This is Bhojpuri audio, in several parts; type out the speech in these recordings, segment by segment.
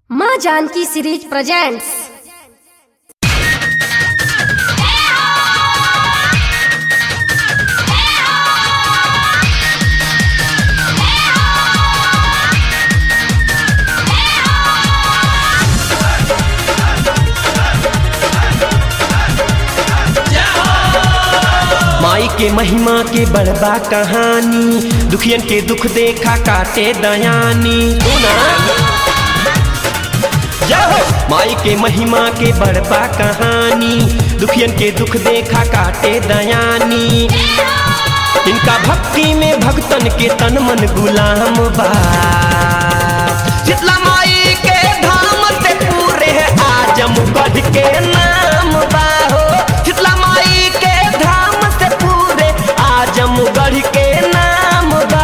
माँ जानकी सीरीज प्रेजेंट्स माई के महिमा के बड़बा कहानी दुखियन के दुख देखा काटे दयानी सुना जय हो माई के महिमा के बड़बा कहानी दुखियन के दुख देखा काटे दयानी इनका भक्ति में भक्तन के तन मन गुलाम बा शीतला माई के धाम से पूरे आजमगढ़ के नाम बा हो शीतला माई के धाम से पूरे आजमगढ़ के नाम बा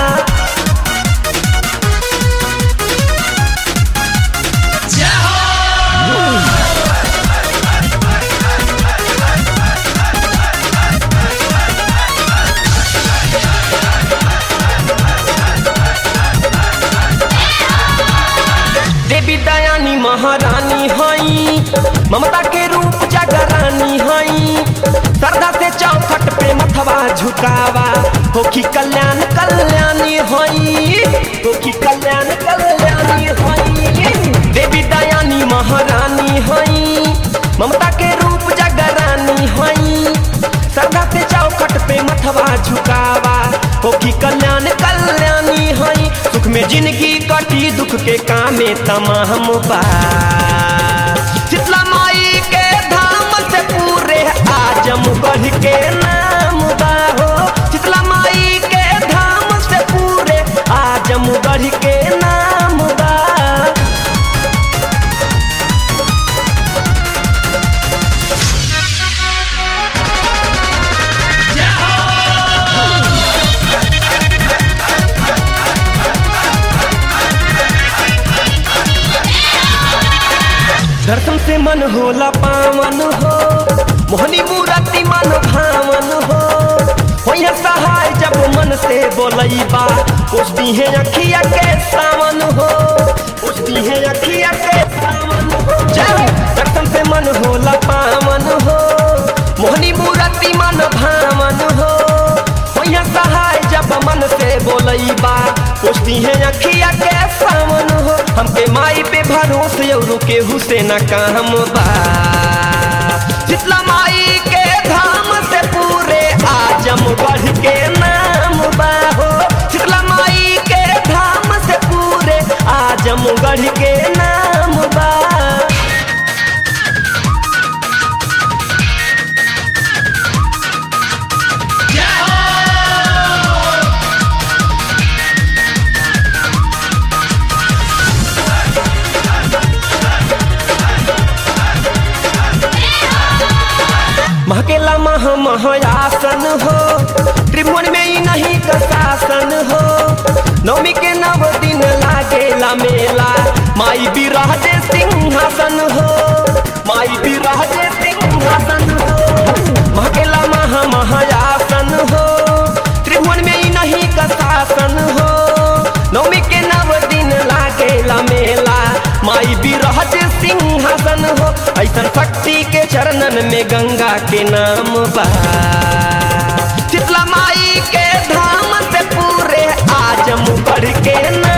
देवी दयानी महारानी हई ममता के रूप जगरानी हई श्रद्धा से चौखट पे मथवा झुकावा होखी कल्याण कल्याणी हई होखी कल्याण कल्याणी हई देवी दयानी महारानी हई ममता के रूप जगरानी हई श्रद्धा से चौखट पे मथवा झुकावा होखी कल्याण कल्याणी हई सुख में जिंदगी कटी दुख के कामे तमाम बा शीतला माई के धाम से पूरे आजमगढ़ के नाम बा हो शीतला माई के धाम से पूरे आजमगढ़ के नाम बा दर्शन से मन होला पावन हो मोहनी मूर्ति मन भावन हो होइया सहाय जब मन से बोलैबा पुछती है अखिया के सावन हो पुछती है अखिया के सावन हो जय हो। दर्शन से मन होला पावन हो मोहनी मूर्ति मन भावन हो होइया सहाय जब मन से बोलैबा पुछती है अखिया के सावन हो हमके माई पे भरोसे और केहू से न काम बा शीतला माई के धाम से पूरे आजमगढ़ के नाम बा हो शीतला माई के धाम से पूरे आजमगढ़ के नाम बा महकेला मह महायासन हो त्रिभुवन में ही नहीं का शासन हो नवमी के नव दिन लागेला मेला माई बिराजे सिंहासन हो माई बिराजे सिंहासन हो महकेला मह महायासन हो त्रिभुवन में ही नहीं का शासन हो नवमी के नव दिन लागेला मेला माई बिराज सिंहासन हो ऐसन शक्ति के चरणन में गंगा के नाम बा शीतला माई के धाम से पूरे आजमगढ़ के नाम